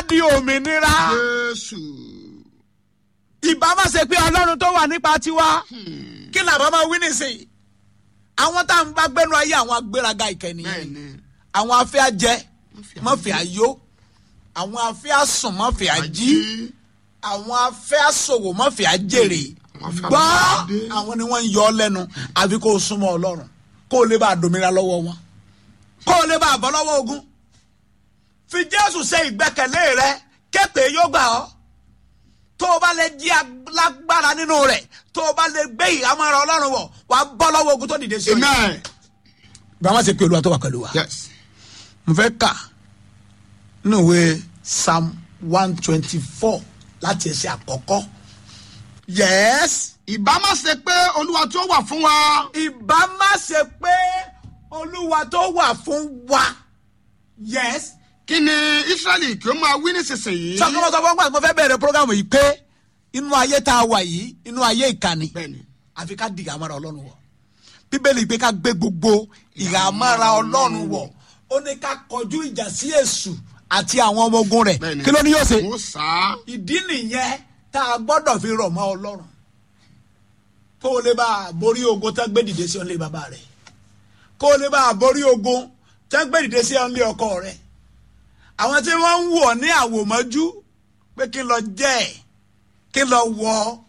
di òmìnira jésù ìbá má ṣe pé ọlọ́run tó wà nípa tiwa kí làbá máa wí nísìnyí àwọn tá à ń bá gbẹnu ayé àwọn agbéraga ìkẹni bẹ́ẹ̀ ni àwọn afẹ́ ajẹ́ mọ́fẹ́ ayó àwọn afẹ́ asùn mọ́fẹ́ ají àwọn afẹ́ asòwò mọ́fẹ́ ajèrè Àwọn afẹ́ gbọ́ àbájáde. àwọn ni wọ́n ń yọ ọ́ lẹ́nu àfi kó o súnmọ́ ọlọ́run kó o lè bá a dòmìnira lọ́wọ́ wọn kó o lè bá a bọ́ lọ́wọ́ ogun fi jésù ṣe ìgbẹ́kẹ̀lé rẹ képe yóò gbà ọ́ tó o bá lè jí alágbára nínú rẹ̀ tó o bá lè gbé ìhámọ́ra ọlọ́run wọ̀ wàá bọ́ lọ́wọ́ ogun tó dìde sí ọ yìí. amen bí wọ́n ṣe pé olúwa tó wà pẹ̀lú wa yes mo fẹ́ kà nínú ìwé psalm one twenty four láti ẹsẹ̀ àkọ́kọ́ yes ìbá má ṣe pé olúwa tó wà fún wa ìbá má ṣe pé olúwa tó wà fún wa yes kí ni israẹli kí ó máa wí nísinsìnyí. sọkọmọ sọ fún wa mo fẹ́ bẹ̀rẹ̀ programu yìí pé inú ayé tá a wà yìí inú ayé ìkànnì bẹ́ẹ̀ni àfi ká di ìhàmọ́ra ọlọ́run wọ̀ bíbélì pé ká gbé gbogbo ìhàmọ́ra ọlọ́run wọ̀ ó ní ká kọjú ìjà sí èṣù àti àwọn ọmọ ogun rẹ̀ bẹ́ẹ̀ni kí ló ní yóò ṣe ó sá ìdí nìyẹn tá a gbọ́dọ̀ fi rọ̀ mọ́ ọlọ́run kó o lè bá a borí ogun tá a gbé dìde sí ọ̀nlé bàbá rẹ̀ kó o lè bá a borí ogun tá a gbé dìde sí ọ̀nlé ọkọ rẹ̀ àwọn tí wọ́n ń wọ̀ ní àwòmọ́jú pé kí n lọ jẹ́ ẹ̀ kí n lọ wọ̀ ọ́